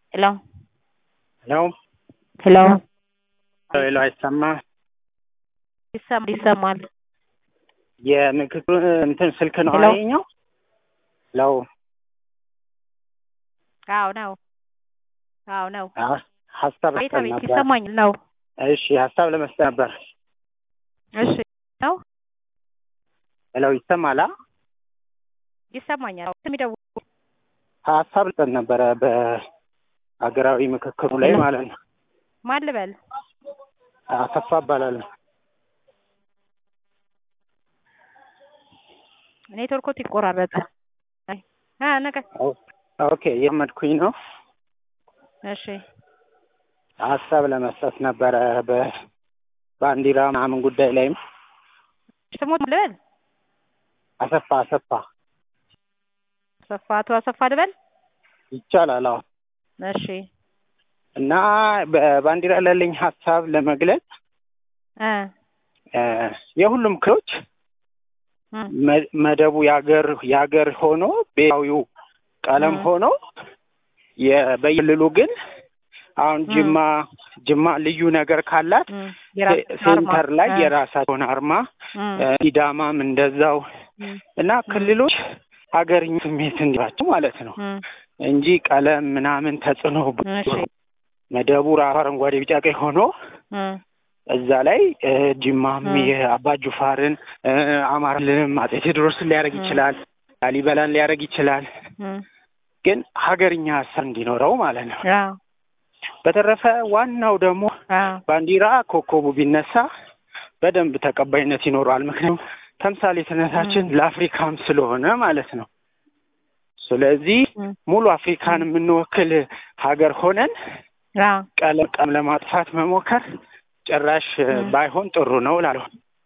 Hello? Hello? Hello? ሄሎ አይሰማ ይሰማል ይሰማል። የንግግር እንትን ስልክ ነው ሄሎ? ይኸኛው? ለው አዎ ነው። አዎ ነው። ሀሳብ ቤት ለመስጠት ቤት ነበር። ይሰማኛል ነው። እሺ ሀሳብ ለመስጠት ነበር። እሺ ነው ሄሎ ይሰማላ? ይሰማኛል። የሚደውሉ ሀሳብ ልጠት ነበረ በሀገራዊ ምክክሩ ላይ ሄሎ? ማለት ነው። ማን ልበል? አሰፋ እባላለሁ። ኔትወርኮት ይቆራረጣል። አይ አ ነገ ኦኬ የመድኩኝ ነው። እሺ ሀሳብ ለመስጠት ነበረ በባንዲራ ምናምን ጉዳይ ላይም ስሞት ልበል? አሰፋ አሰፋ አሰፋ አቶ አሰፋ ልበል? ይቻላል። አዎ እሺ እና በባንዲራ ላለኝ ሀሳብ ለመግለጽ እ እ የሁሉም ክሎች እ መ- መደቡ የአገር የአገር ሆኖ ብሔራዊው ቀለም እ ሆኖ የ- በየክልሉ ግን አሁን እ ጅማ ጅማ ልዩ ነገር ካላት እ የራስ ሴ- ሴንተር አርማ ላይ እ የራሳቸውን አርማ እ እ ሲዳማም እንደዛው እ እና እ ክልሎች ሀገርኛ ስሜት እንዲላቸው ማለት ነው እ እንጂ ቀለም ምናምን ተጽዕኖ እሺ መደቡ ራሱ አረንጓዴ ቢጫ ቀይ ሆኖ እ እዛ ላይ እ ጅማም እ የአባ ጁፋርን እ አማራ ክልልም አጼ ቴዎድሮስን ሊያደርግ እ ይችላል፣ ላሊበላን ሊያደርግ ይችላል። እ ግን ሀገርኛ ሀሳብ እንዲኖረው ማለት ነው። አዎ በተረፈ ዋናው ደግሞ አዎ ባንዲራ ኮከቡ ቢነሳ በደንብ ተቀባይነት ይኖረዋል። ምክንያቱም ተምሳሌትነታችን እ ለአፍሪካም ስለሆነ ማለት ነው። ስለዚህ እ ሙሉ አፍሪካን የምንወክል ሀገር ሆነን አዎ ቀለም ቀለም ለማጥፋት መሞከር ጭራሽ እ እ ባይሆን ጥሩ ነው እላለሁ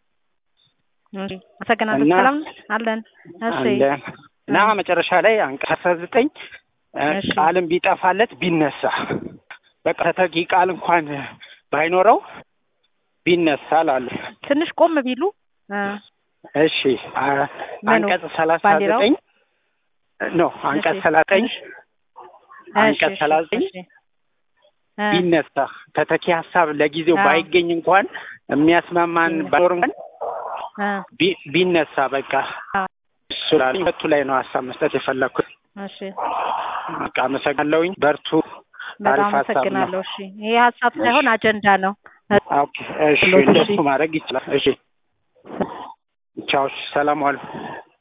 እሺ አመሰግናለሁ። እና ሰላም አለን። እሺ አለ እና እ መጨረሻ ላይ አንቀጽ አስራ ዘጠኝ እ እሺ ቃልም ቢጠፋለት ቢነሳ በቃ ተተኪ ቃል እንኳን ባይኖረው ቢነሳ ላሉ ትንሽ ቆም ቢሉ እ እሺ አ- ምኑ አንቀጽ ሰላሳ ባንዲራው? ዘጠኝ ኖ አንቀጽ እሺ ሰላሳ ዘጠኝ እሺ አንቀጽ እሺ ሰላሳ ዘጠኝ እሺ እ ቢነሳ ተተኪ ሀሳብ ለጊዜው አዎ ባይገኝ እንኳን የሚያስማማን ቢነሳ ባይኖር እንኳን እ ቢ- ቢነሳ በቃ አዎ እሱ ላሉ ሁለቱ ላይ ነው ሀሳብ መስጠት የፈለግኩት። እሺ በቃ አመሰግናለሁኝ። በርቱ። በጣም አሪፍ ሀሳብ ነው። አመሰግናለሁ። እሺ ይሄ ሀሳብ እሺ ሳይሆን አጀንዳ ነው። ኦኬ፣ እሺ ሎት እሺ እንደሱ ማድረግ ይችላል። እሺ ቻው፣ ሰላም ዋሉ።